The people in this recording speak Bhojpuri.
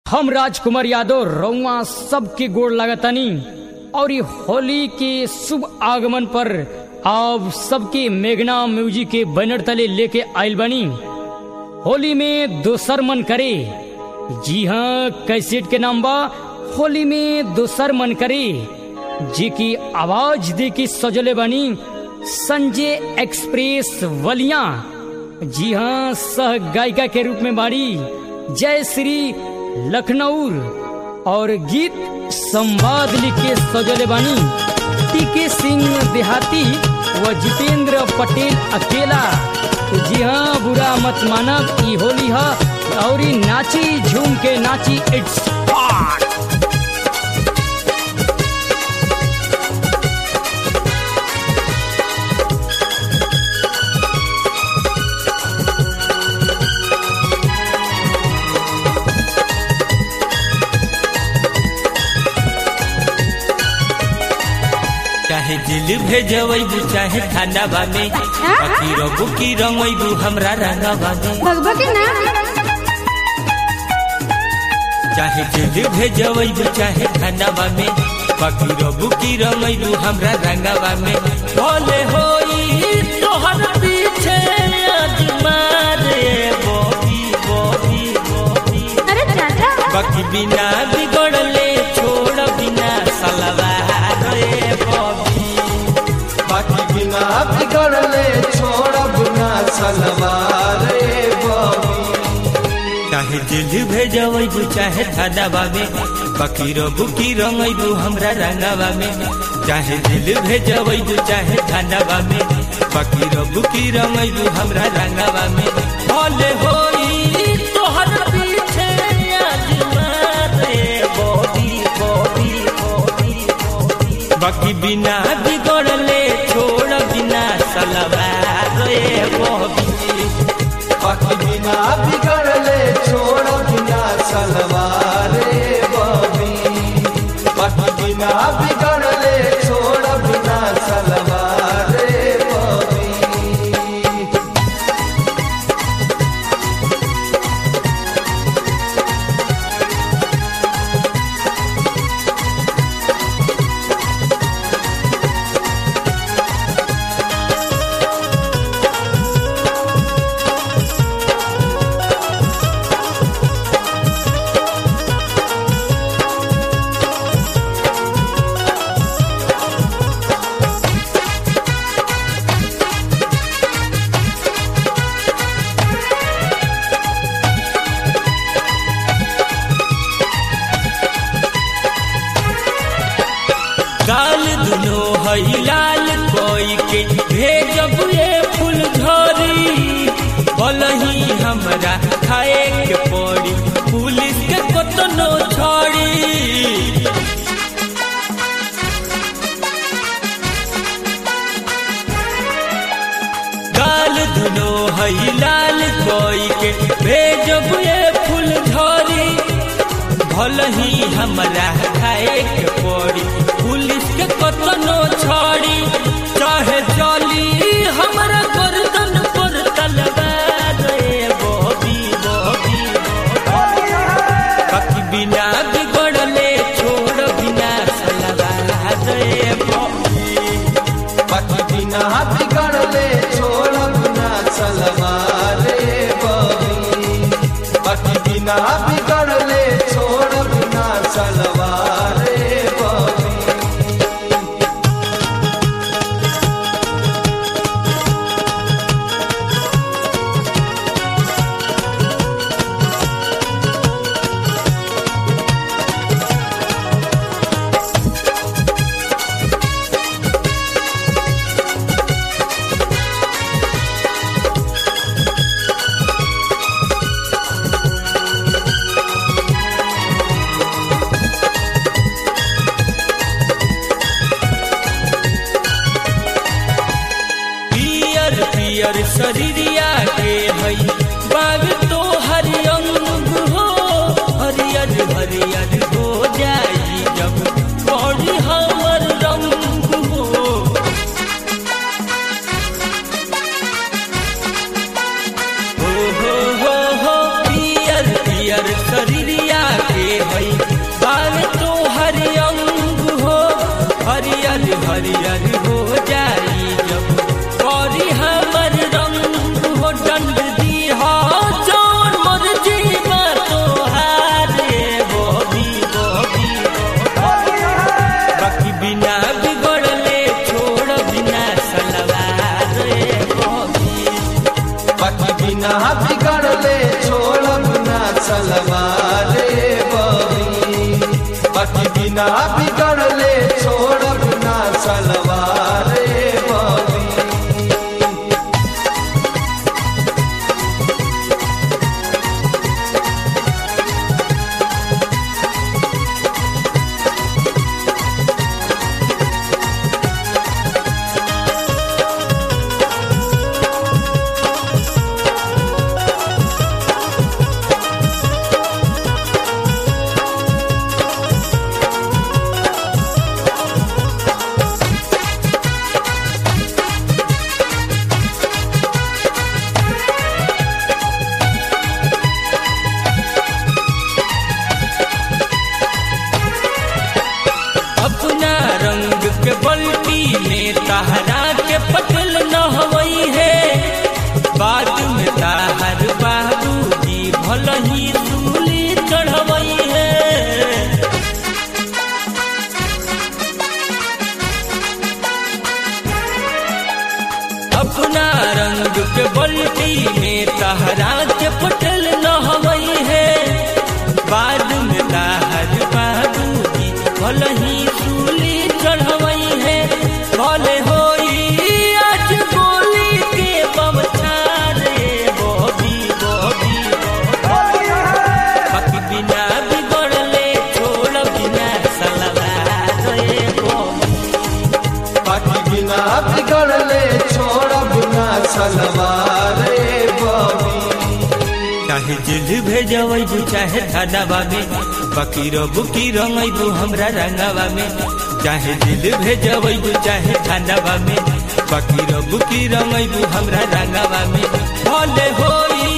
हम राजकुमार यादव रउआ सबके गोड़ लागतानी और ये होली के शुभ आगमन पर आप सबके मेघना म्यूजिक के बैनर तले लेके आयल बनी होली में दोसर मन करे जी हाँ कैसेट के नाम बा होली में दोसर मन करे जी की आवाज दे के सजले बनी संजय एक्सप्रेस वलिया जी हाँ सह गायिका के रूप में बाड़ी जय श्री लखनऊ और गीत संवाद लिख के सजले बानी टीके सिंह देहाती व जितेंद्र पटेल अकेला जी हाँ बुरा मत मानब ई होली है और ई नाची झूम के नाची इट्स पार्ट चाहे दिल भेजबू चाहे खानाबा में बाकी रबू की रंगबू हमरा रंगाबा में भगवा के ना चाहे दिल भेजबू चाहे खानाबा में बाकी रबू की रंगबू हमरा रंगाबा में भले होई तोहर पीछे आजमा रे बॉबी बॉबी बॉबी अरे चाचा बाकी बिना बिगड़ले छोड़ बिना सलवार रे बॉबी बाकी बिना बिगड़ले छोड़ब ना सलवार रे बबी चाहे दिल भेजबू चाहे थानाबा में बाकी रबू की रंगबू हमरा रंगाबा में चाहे दिल भेजबू चाहे थानाबा में बाकी रबू की रंगबू हमरा रंगाबा में भले होई तोहर पीछे आजमा रे बॉबी बॉबी बॉबी बॉबी बाकी बिना बिगड़ले छोड़ बिना सलवार रे बॉबी बाकी बिना बिगड़ले छोड़ब ना सलवार रे बबी बाकी बिना बिगड़ले छोड़ब ना सलवार रे बबी गाल दुनो हई लाल कोई के भेजब ये फूल झरी बलही हमरा खाए के पड़ी पुलिस के कतनो छोड़ी गाल दुनो हई लाल कोई के भेजब ये फूल झरी भलही हमरा खाए के पड़ी पुलिस के कतनो छोड़ी चाहे चली हमरा गर्दन पर तलवार रे बॉबी बॉबी बाकी बिना बिगड़ले छोड़ बिना सलवार रे बॉबी बाकी बिना बिगड़ले छोड़ब ना सलवार रे बबी बाकी बिना बिगड़ले छोड़ब ना सलवार रे बबी पियर पियर शरीरिया के हई बाग तो हरियंग हो हरियर हरियर हो जाई जब बड़ी हमर रंग हो हो हो हो हो पियर पियर शरीरिया के बिना बिगड़ले छोड़ब ना सलवारे बबी बाकी बिना बिगड़ले छोड़ब ना सलवारे बबी अपना रंग के बल्टी में तहरा के पटल न हवई है बाद में ताहर बाबूजी भल ही सूली चढ़वई है अपना रंग के बल्टी में तहरा के पटल न हवई है बाद में ताहर बाबूजी भल ही सूली चढ़वई है भले होई आज गोली के बमछारे बॉबी बॉबी बाकी बिना बिगड़ले छोड़ बिना सलवार रे बॉबी बाकी बिना बिगड़ले छोड़ब ना सलवारे बबी चाहे जेल भेजबू चाहे थानावा में बाकी रबू की रंगबू हमरा रंगावा में चाहे जेल भेजबू चाहे थानावा में बाकी रबू की रंगबू हमरा रंगावा में भले होई